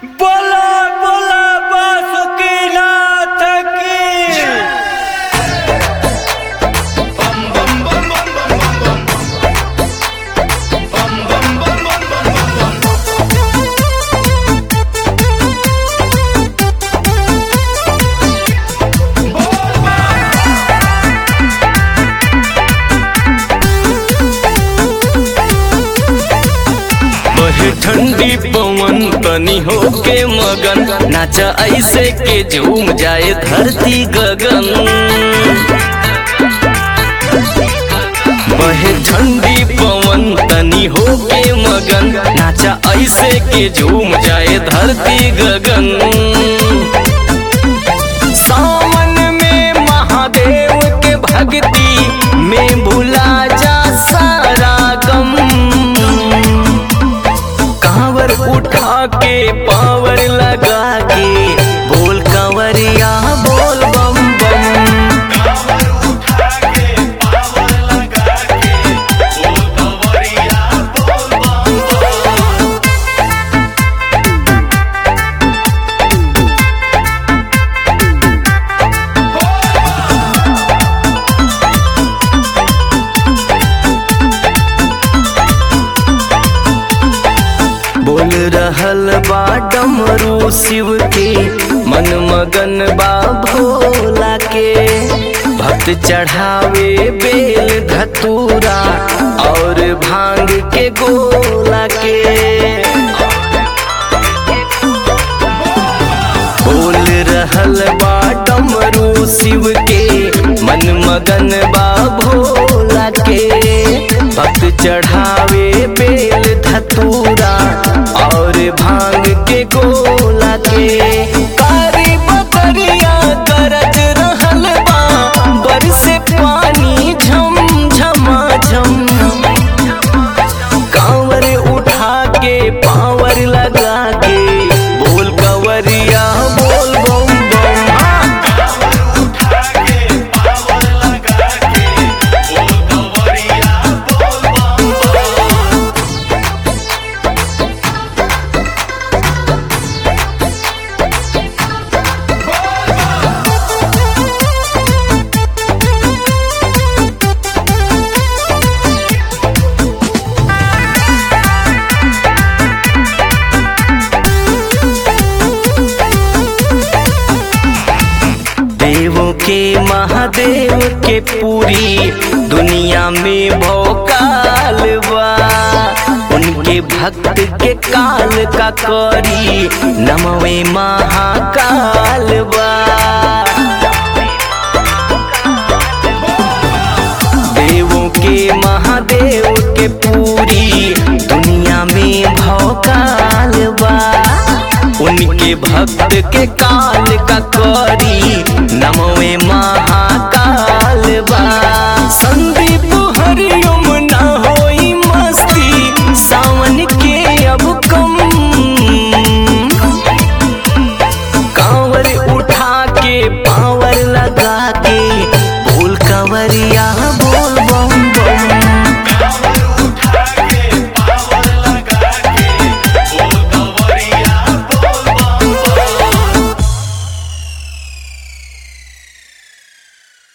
बोला बोला बासुकीनाथ की बहे ठंडी पवन तनी होके मगन नाचा ऐसे के झूम जाए धरती गगन बहे ठंडी पवन तनी होके मगन नाचा ऐसे के झूम जाए धरती गगन सावन में महादेव के भक्ति में भुला जा सारा गम कांवर उठा के पावर लगा के बोल कंवरिया बोल बम बम बोल रहल बा डमरू शिव के मन मगन बा भोला के भक्त चढ़ावे बेल धतूरा और भांग के गोला के बोल रहल बा डमरू शिव के मन मगन बा भोला के भक्त चढ़ावे बेल धतूरा और भांग के गोला के कारी बकरिया गरज रहल बा बरसे पानी झम झमा झम कांवर उठा के पावर लगा के बोल कंवरिया बोल बम बम हाँ। देवों के महादेव के पूरी दुनिया में भोकाल बा उनके भक्त के काल का करी नमवे महाकाल बा देवों के महादेव के पूरी दुनिया में भौकाल बा उनके भक्त के काल का करी